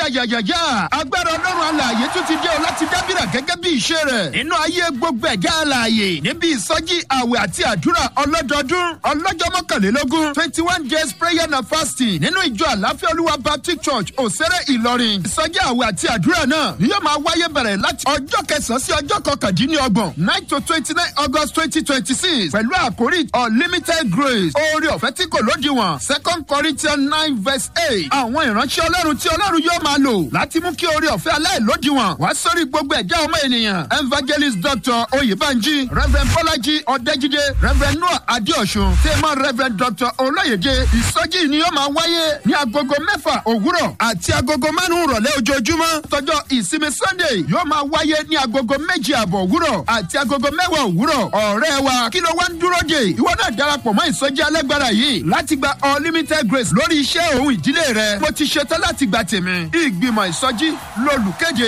yàyàyàyà agbára ọlọ́run alààyè tún ti dé o láti dábìrà gẹ́gẹ́ bí ìṣe rẹ̀ nínú ayé gbogbo ẹ̀já alààyè níbi ìsọjí àwẹ̀ àti àdúrà ọlọ́dọọdún ọlọ́jọ́ mọ́kànlélógún twenty one days prayer and fasting nínú ìjọ àláfíà olúwa baptist church òsèré ìlọrin ìsọjí àwẹ̀ àti àdúrà náà ni yóò máa wáyé bẹ̀rẹ̀ láti ọjọ́ kẹsàn-án sí ọjọ́ kọkàndínlọ́gbọ̀n nine to twenty nine august twenty twenty six pẹ̀lú àkórí unlimited grace oore ọ̀fẹ́ tí kò lódiwọ̀n second corinthians nine verse eight àwọn ìránṣẹ́ ọlọ́run tí ọlọ́run yóò máa lò láti mú kí oore ọ̀fẹ́ aláìlódiwọ̀n wá sórí gbogbo ẹ̀já ọmọ ènìyàn evangelist dr oyèbánjí reverend bọ́lájí ọ̀dẹ́jídé reverend noah adéọ̀sùn tèmọ́ reverend dr olóyèdè ìsọjí ni yóò máa wáyé ní agogo mẹ́fà òwúrọ̀ àti agogo márùn-ún rọ̀lẹ́ ojoojúmọ́ tọjọ́ ìsinmi sunday yóò máa wáyé ní agogo méjì àbọ̀ òwúrọ̀ àti agogo mẹ́wàá òwúrọ̀ ọ̀rẹ́ wa kí ló wá ń dúró dè ìwọ náà darapọ̀ mọ́ ìsọjí alágbára yìí láti gba unlimited grace lórí iṣẹ́ òun ìdílé rẹ mo ti ṣetán láti gba tèmi ìgbìmọ̀ ìsọjí lolùkéde